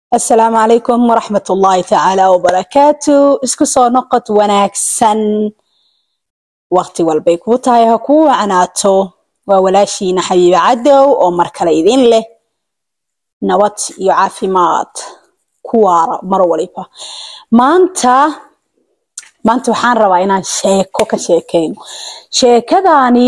asalaamu calaykum waraxmat ullaahi tacaala wabarakaatu isku soo noqod wanaagsan waqti walbay kuu tahay ha kuu wacnaato waa walaashiina xabiibe cadow oo mar kale idin leh nabad iyo caafimaad ku waara mar waliba maanta maanta waxaan rabaa inaan sheeko ka sheekeyno sheekadaani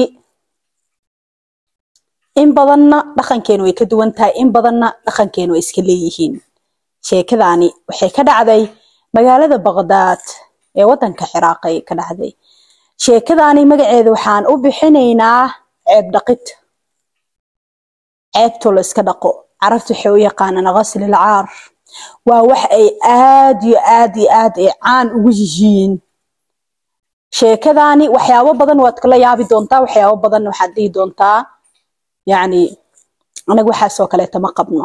in badanna dhaqankeenu way ka duwan tahay in badanna dhaqankeenu way iska leeyihiin sheekadaani waxay ka dhacday magaalada baqdaad ee waddanka ciraaqay ka dhacday sheekadaani magaceeda waxaan u bixinaynaa ceeb dhaqid ceebto la iska dhaqo carabta waxay u yaqaanaan ghaslil caar waa wax ay aad iyo aad iyo aad ay caan ugu yihiin sheekadaani waxyaabo badan waad kala yaabi doontaa waxyaabo badan waxaad dhihi doontaa yacni anaga waxaasoo kaleeta ma qabno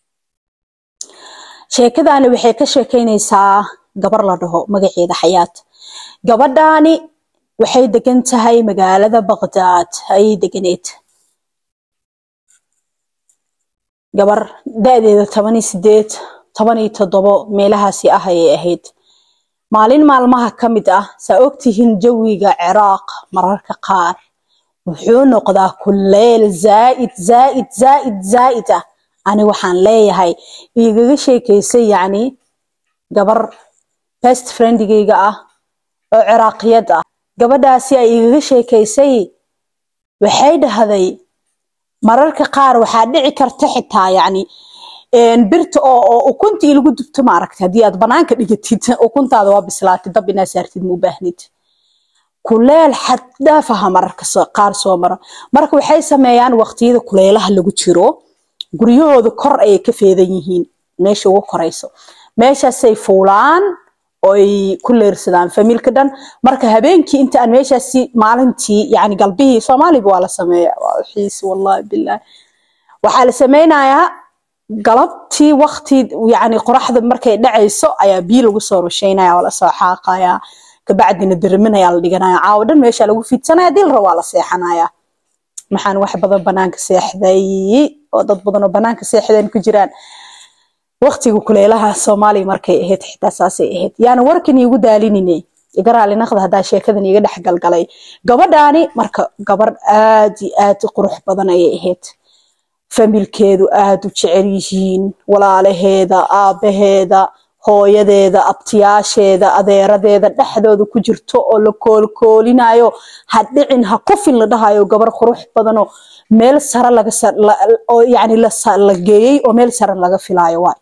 sheekadaani waxay ka sheekeynaysaa gabar la dhaho magaceeda xayaat gabadhaani waxay degan tahay magaalada baqdaad ayay deganeed gabar da-deeda toban iyo sideed toban iyo toddobo meelahaasi ah ayay ahayd maalin maalmaha ka mid ah saa ogtihiin jawiga ciraaq mararka qaar wuxuu noqdaa kuleyl zaaid zaaid zaaid zaaid ah ani waxaan leeyahay igaga sheekaysay yacni gabar best friendigayga ah oo ciraaqiyad ah gabadhaasi ay igaga sheekaysay waxay dhahday mararka qaar waxaa dhici karta xitaa yacni birta oo oo ukuntii lagu dubto ma aragta haddii aad banaanka dhigatid ukuntaada waa bislaatay dab inaa saartid ma u baahnid kuleel xad dhaafaha mararka qaar soo mara marka waxay sameeyaan waqtiyada kuleelaha lagu jiro guryahooda kor ayay ka feedan yihiin meesha ugu korayso meeshaasay fuulaan oy ku leersadaan famiilka dhan marka habeenkii inta aan meeshaasi maalintii yani galbihii soomaaliba waa la sameeya xiis wallahi billahi waxaa la sameynayaa galabtii waqti yani qoraxda markay dhacayso ayaa biyo lagu soo rusheynaya oo lasoo xaaqaya kabacdina diriminaya la dhiganaya caawo dhan meesha lagu fidsanaya dil raba waa la seexanaya maxaan wax badan banaanka seexday oo dad badan oo banaanka seexdeen ku jiraan waqtiga kuleelaha soomaaliya markay ahayd xitaa saasay ahayd yaana warkan iigu daalinine iga raali naqda haddaa sheekadan iiga dhex galgalay gabadhaani marka gabar aad iyo aad qurux badan ayay ahayd familkeedu aad u jecel yihiin walaalaheeda aabaheeda hooyadeeda abtiyaasheeda adeeradeeda dhexdooda ku jirto oo la koolkoolinayo ha dhicin ha kufin la dhahayo gabar qurux badanoo meel sare lagaoo yani la geeyey oo meel sare laga filaayo waay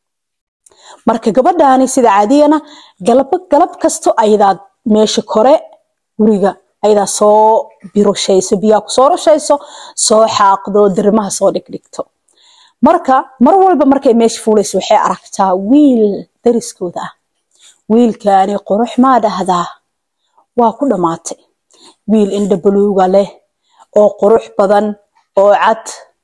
marka gabadhaani sida caadiyana galab galab kasto ayadaad meesha kore guriga ayadaa soo birushayso biyaa kusoo rushayso soo xaaqdo dirimaha soo dhigdhigto marka mar walba markay meesha fuulayso waxay aragtaa wiil dariskooda ah wiilkaani qurux maa dhahdaa waa ku dhammaatay wiil indha buluuga leh oo qurux badan oo cad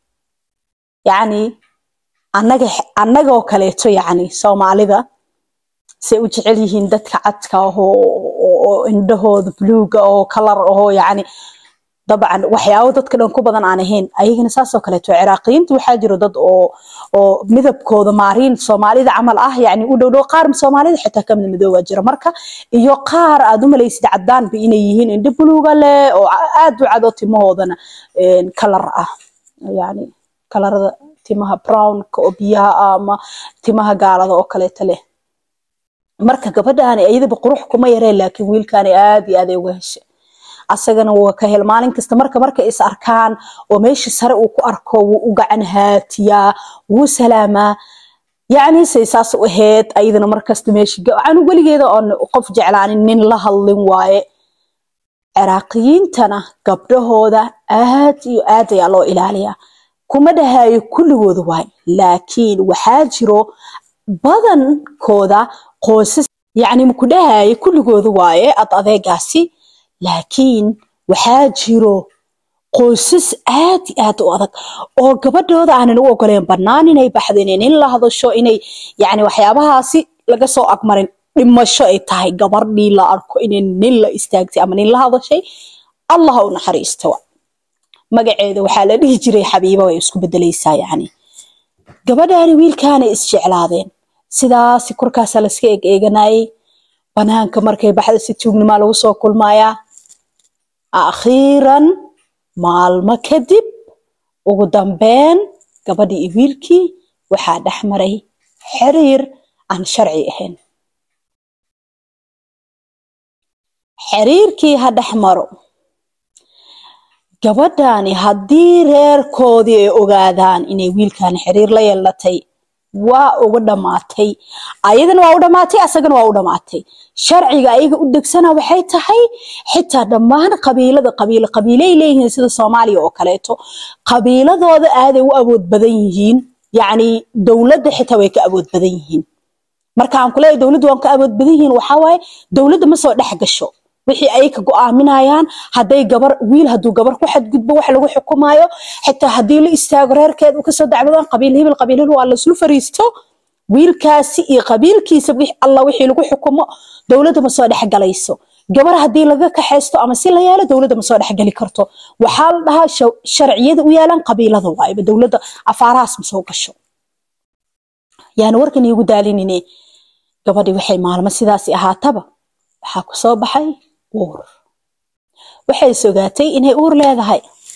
yacni annaga annagoo kaleeto yacni soomaalida say u jecel yihiin dadka cadka ahoo oo indhahooda buluuga oo kalar ahoo yacni dabcan waxyaabo dadka dhan ku badan aan ahayn ayagana saasoo kaleeto ciraaqiyiinta waxaa jiro dad oo oo midabkooda maariin soomaalida camal ah yani u dhowdhow qaar soomaalida xitaa kamid madooba jira marka iyo qaar aad u malaysid cadaanba inay yihiin indho buluuga leh oo aad u cado timahoodana kalar ah yani kalarada timaha brownka oo biyaha ah ama timaha gaalada oo kaleeto leh marka gabadhaani iyadaba qurux kuma yareen laakiin wiilkaani aad iyo aad ay uga heshay asagana waa ka hel maalin kasta marka markay is arkaan oo meesha sare uu ku arko wuu u gacan haatiyaa wuu salaamaa yacni say saas u ahayd ayadana markasta meesha anu weligeeda oon qof jeclaanin nin la hadlin waaye ciraaqiyiintana gabdhahooda aad iyo aad ayaa loo ilaaliyaa kuma dhahayo kulligooda waay laakiin waxaa jiro badankooda qoysas yacni maku dhahayo kulligooda waaye ad adeegaasi laakiin waxaa jiro qoysas aad iyo aad u adag oo gabadhooda aanan u ogoleen bannaan inay baxdo inay nin la hadasho inay yacni waxyaabahaasi laga soo agmarin dhimasho ay tahay gabardhii la arko inay nin la istaagtay ama nin la hadashay allah u naxariisto magaceeda waxaa la dhihi jiray xabiiba way isku bedelaysaa yacni gabadhaani wiilkaanay isjeclaadeen sidaasi korkaasa laska eg eeganayay banaanka markay baxda si tuugnimaa lagu soo kulmayaa akhiiran maalmo kadib ugu dambeyn gabadhii iyo wiilkii waxaa dhex maray xiriir aan sharci ahayn xiriirkii ha dhex maro gabadhani haddii reerkoodii ay ogaadaan inay wiilkan xiriir la yeelatay waa uga dhammaatay ayadana waa u dhammaatay asagana waa u dhammaatay sharciga ayaga u degsana waxay tahay xitaa dhammaan qabiilada qabiilo qabiilay leeyihiin sida soomaaliya oo kaleeto qabiiladooda aaday u awood badan yihiin yacni dowladda xitaa way ka awood badan yihiin marka aan kuleeyahay dowladdu waan ka awood badan yihiin waxaa waaye dowladda ma soo dhex gasho wixii ay ka go'aaminayaan hadday gabar wiil hadduu gabar ku xadgudbo wax lagu xukumaayo xitaa haddii la istaago reerkeed u kasoo dacwadaan qabiil hibil qabiil hibil waa laislu fariisto wiilkaasi iyo qabiilkiisa alla wixii lagu xukumo dowladda ma soo dhex galayso gabar haddii laga kaxaysto ama si la yeelo dowladda ma soo dhex gali karto waxaa la dhahaa sharciyada u yaalaan qabiilada waayba dowladda afaarahaas ma soo gasho yaani warkan iigu daalinine gabadhii waxay maalmo sidaasi ahaataba waxaa ku soo baxay uur waxay sogaatay inay uur leedahay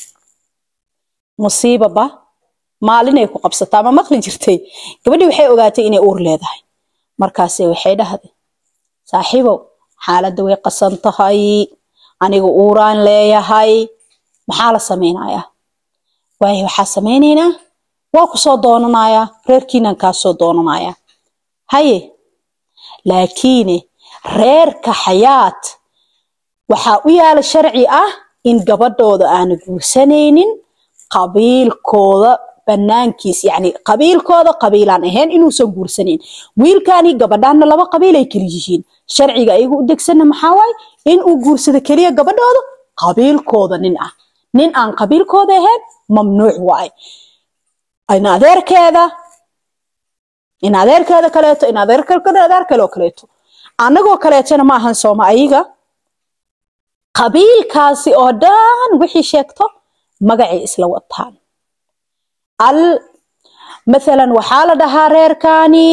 musiibaba maalinay ku qabsataa ma maqli jirtay gabadhii waxay ogaatay inay uur leedahay markaase waxay dhahday saaxiibow xaaladda way qasan tahay aniga uuraan leeyahay maxaa la samaynayaa waayo waxaa samaynaynaa waa ku soo doonanayaa reerkiinan kaa soo doonanayaa haye laakiine reerka xayaat waxaa u yaala sharci ah in gabadhooda aana guursanaynin qabiilkooda banaankiis yani qabiilkooda qabiilaan ahayn inuusan guursanayn wiilkani gabadhaanna laba qabiil ay kala yihiin sharciga ayagu u degsana maxaa waaye in uu guursado keliya gabadhooda qabiilkooda nin ah nin aan qabiilkooda ahayn mamnuuc waaye in adeerkeeda in adeerkeeda kaleeto in adeerkeeda adeer kaloo kaleeto annagoo kaleetona ma ahan sooma ayaga qabiilkaasi oo dhan wixii sheegto magacay isla wataan al mathalan waxaa la dhahaa reerkani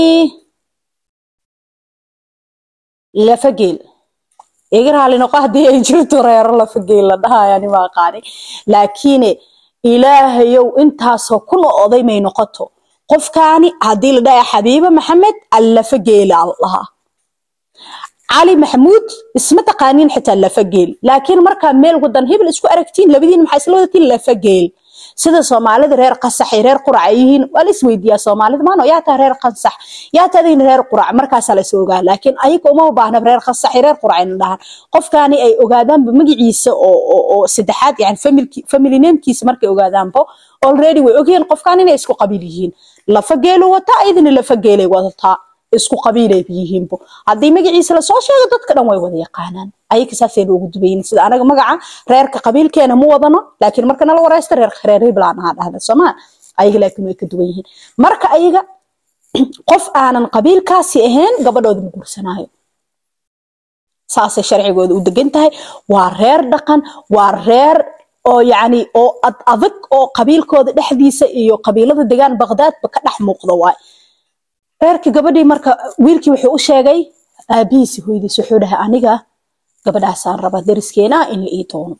lafageel iga raali noqo haddii ay jirto reero lafageel la dhahayani ma aqaani laakiine ilaahayow intaasoo kuna oday may noqoto qofkaani haddii la dhahaa xabiiba maxamed allafageela la dhahaa cali maxamuud isma taqaaniin xitaa lafageel laakiin markaa meel wadan hebel isku aragtiin labadiin maxaa isla wadatiin lafageel sida soomaalida reer qasax iyo reer qurac ay yihiin waa la isweydiiyaa soomaalida maano yaa tahay reer qasax yaa tahdin reer qurac markaasaa la is ogaa laakiin ayaga uma baahna reer qasax iyo reer qurac ayna dhahan qofkaani ay ogaadaanba magaciisa oo saddexaad yani family namekiisa markay ogaadaanba already way ogyihiin qofkaan inay isku qabiil yihiin lafageelu wataa ayadina lafageelay wadataa isku qabiilay yihiinbo haddii magaciisa lasoo sheego dadka dhan way wada yaqaanaan ayaga saasayna ugu dubaynin sida anaga magaca reerka qabiilkeena ma wadano laakiin marka nala waraysta reerka reer hiblaan ahaa dhahda soomaa ayaga laakiin way ka duwan yihiin marka ayaga qof aanan qabiilkaasi ahayn gabadhooda ma guursanaayo saasay sharcigooda u degan tahay waa reer dhaqan waa reer oo yacni oo ad adag oo qabiilkooda dhexdiisa iyo qabiilada degaan baqdaadba ka dhex muuqda waay reerka gabadhii marka wiilkii wuxuu u sheegay aabihiisi hooyadiis wuxuu dhahay aniga gabadhaasaan raba dariskeena in la ii doono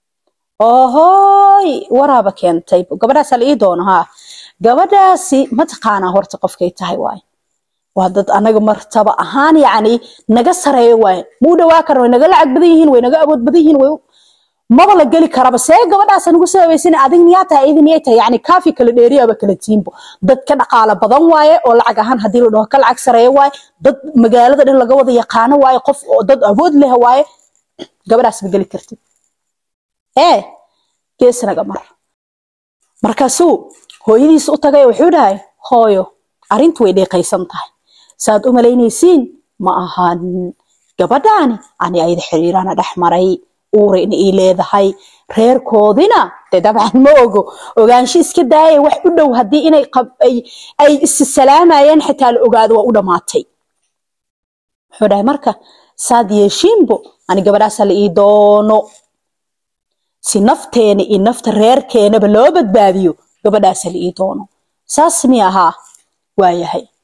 ohoy waraaba keentay gabadhaasaa la ii doono haa gabadhaasi mataqaanaa horta qofkay tahay waay waa dad anaga martaba ahaan yacni naga sareeyo waay muu dhawaa karan way naga lacag badan yihiin way naga awood badan yihiin way maba la geli karaba see gabadhaasa nagu sababaysan adig miyaa tahay idin yay tahay yani kaafi kala dheeriyaaba kala tiimbo dad ka dhaqaala badan waaye oo lacag ahaan haddii la dhaho ka lacag sareeya waaye dad magaalada dhan laga wada yaqaano waaye qof oo dad awood leh waaye gabadhaas ma geli kartid ee geesnaga mar markaasuu hooyadiis u tagay wuxuu dhahay hooyo arrintu way dheeqaysan tahay saad u malaynaysiin ma ahan gabadhaani ani ayada xiriirana dhex maray uura in ay leedahay reerkoodina dee dabcan ma ogo ogaansho iska daaya wax u dhow haddii inay ay issalaamaayeen xitaa la ogaado waa u dhammaatay wuxuu dhahay marka saad yeeshiinbo ani gabadhaasa la ii doono si nafteena iyo nafta reerkeenaba loo badbaadiyo gabadhaasa la ii doono saas mi ahaa waayahay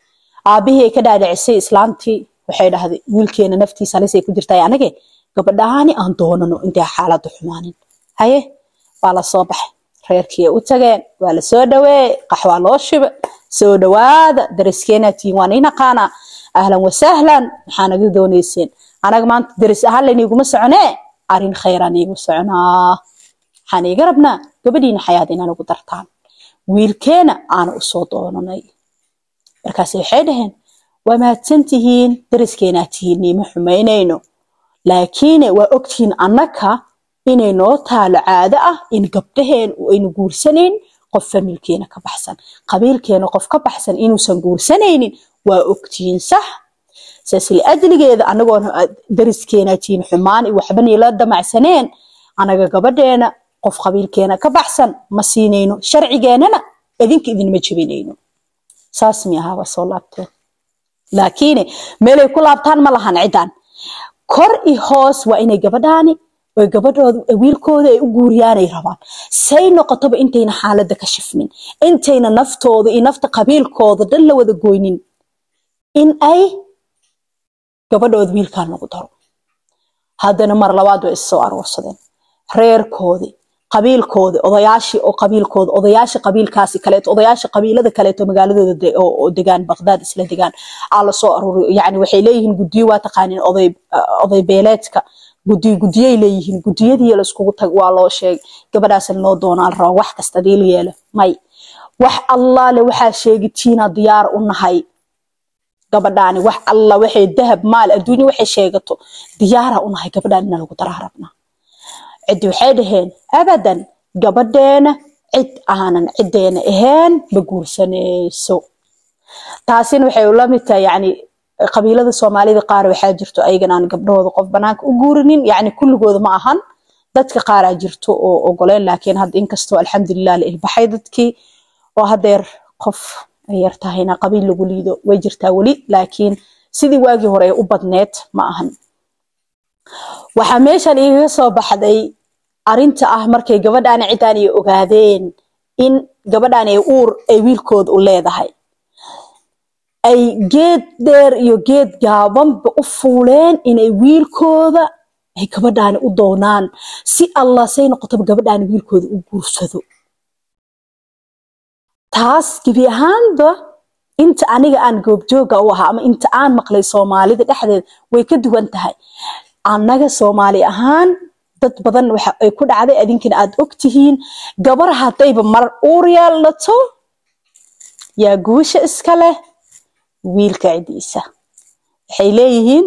aabihii ay ka dhaadhicisay islaantii waxay dhahday wiilkeena naftiisa halis ay ku jirtaa anage gabadhaani aan doonano intay xaaladdu xumaanin haye waa la soo baxay reerkii u tageen waa la soo dhaweeyey qaxwaa loo shiba soo dhawaada dariskeena tiin waan inaqaanaa ahlan wasahlan maxaa naga doonayseen anaga maanta daris ahaan layniguma soconee arrin khayraan iigu soconaa waxaan iiga rabnaa gabadhiina xayaad inaan ugu dartaan wiilkeena aana usoo doonanay markaas waxay dhaheen waa mahadsantihiin dariskeenaa tihiin niima xumaynayno laakiine waa ogtihiin annaka inay noo taalo caado ah in gabdhaheen aynu guursanayn qof familkeena ka baxsan qabiilkeena qof ka baxsan inuusan guursanaynin waa ogtihiin sax saas liajligeeda anagoon dariskeena tihiin xumaan iyo waxba niila damacsaneen anaga gabadheena qof qabiilkeena ka baxsan ma siinayno sharcigeenana idinka idinma jebinayno saas mi ahaa waa soo laabteen laakiin meelay ku laabtaan ma lahan cidan kor i hoos waa inay gabadhaani oy gabadhooda wiilkooda ay u guuriyaanay rabaan say noqotoba intayna xaaladda ka shifmin intayna naftooda iyo nafta qabiilkooda dhan la wada goynin in ay gabadhooda wiilkaan lagu daro haddana mar labaad way issoo aroorsadeen reerkoodii qabiilkoodi odayaashii oo qabiilkooda odayaasha qabiilkaasi kaleeto odayaasha qabiilada kaleeto magaaladooda oo degaan baqdaad isla degaan aa lasoo aruuriyo yani waxay leeyihiin gudiyo waa taqaanin oday oday beeleedka gudiyo gudiyay leeyihiin gudiyadii laiskugu tag waa loo sheegay gabadhaas noo doonaa la rabaa wax kasta diil yeelo may wax allaale waxaa sheegitiina diyaar u nahay gabadhaani wax alla waxay dahab maal adduunya waxay sheegato diyaara u nahay gabadhaan ina lagu daraa rabnaa ciddi waxay dhaheen abadan gabadheena cid aanan ciddeena ahayn ma guursanayso taasina waxay ula mid tahay yani qabiilada soomaalida qaar waxaa jirto ayagan aan gabdhahooda qof banaanka u guurinin yani kulligooda ma ahan dadka qaaraa jirto oo ogoleen laakiin hadda inkastoo alxamdulilah la ilbaxay dadkii oo hadeer qof ay yar tahayna qabiil lagu liido way jirtaa weli laakiin sidii waagii hore ee u badneed ma ahan waxaa meeshan igaga soo baxday arinta ah markay gabadhaani ciddaan ay ogaadeen in gabadhaan ay uur ay wiilkooda u leedahay ay geed dheer iyo geed gaabanba u fuuleen inay wiilkooda ay gabadhaani u doonaan si allah say noqotoba gabadhaani wiilkooda u guursado taas gebi ahaanba inta aniga aan goobjooga u ahaa ama inta aan maqlay soomaalida dhexdeeda way ka duwan tahay annaga soomaali ahaan dad badan waxa ay ku dhacday adinkana aad og tihiin gabar haddayba mar uur yeelato yaa guusha iska leh wiilka cidiisa waxay leeyihiin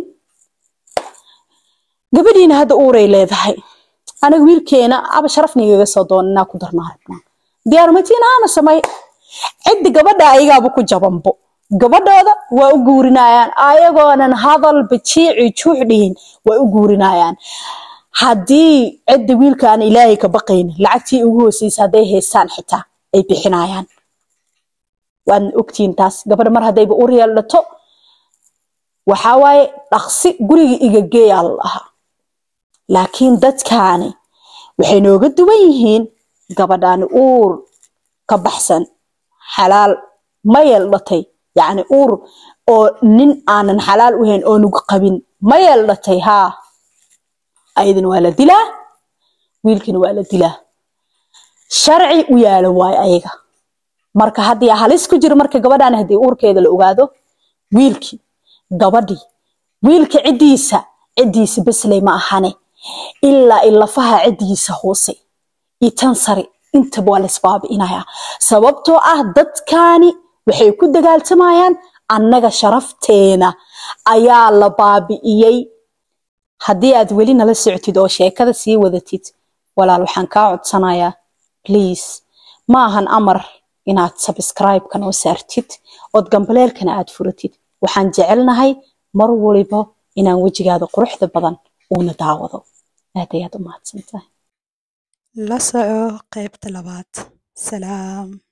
gabadhiina hadda uuray leedahay anaga wiilkeena aba sharafnigaga soo doona inaa ku darnaa rabnaa diyaarmatiina ama samay cidda gabadha ayagaaba ku jabanbo gabadhooda waa u guurinayaan ayagoonan hadalba jiici juux dhihin waa u guurinayaan haddii cidda wiilkaan ilaahay ka baqayn lacagtii ugu hooseysa hadday haystaan xitaa ay bixinayaan waadna ogtihiin taas gabadha mar haddayba u reeldhato waxaa waaye dhaqsi guriga igageeyaa la dhahaa laakiin dadkaani waxay nooga duwan yihiin gabadhaani uur ka baxsan xalaal ma yeeldhatay yacni uur oo nin aanan xalaal u hayn oo nugu qabin ma yeeldhatay haa ayadana waa la dilaa wiilkina waa la dilaa sharci u yaalan waayo ayaga marka haddii halis ku jiro marka gabadhaan haddii uurkeeda la ogaado wiilkii gabadhii wiilka ciddiisa ciddiisa besley ma ahane ilaa ilafaha ciddiisa hoose iyo tan sare intaba waa laisbaabi'inayaa sababtoo ah dadkaani waxay ku dagaaltamayaan annaga sharafteena ayaa la baabi'iyey haddii aad weli nala socotid oo sheekada sii wadatid walaal waxaan kaa codsanayaa please ma ahan amar inaad subscribe-ka noo saartid ood gambaleelkana aad furatid waxaan jecelnahay mar waliba inaan wejigaada quruxda badan uuna daawado aad ayaad u mahadsantahay la soco qaybta labaad salaam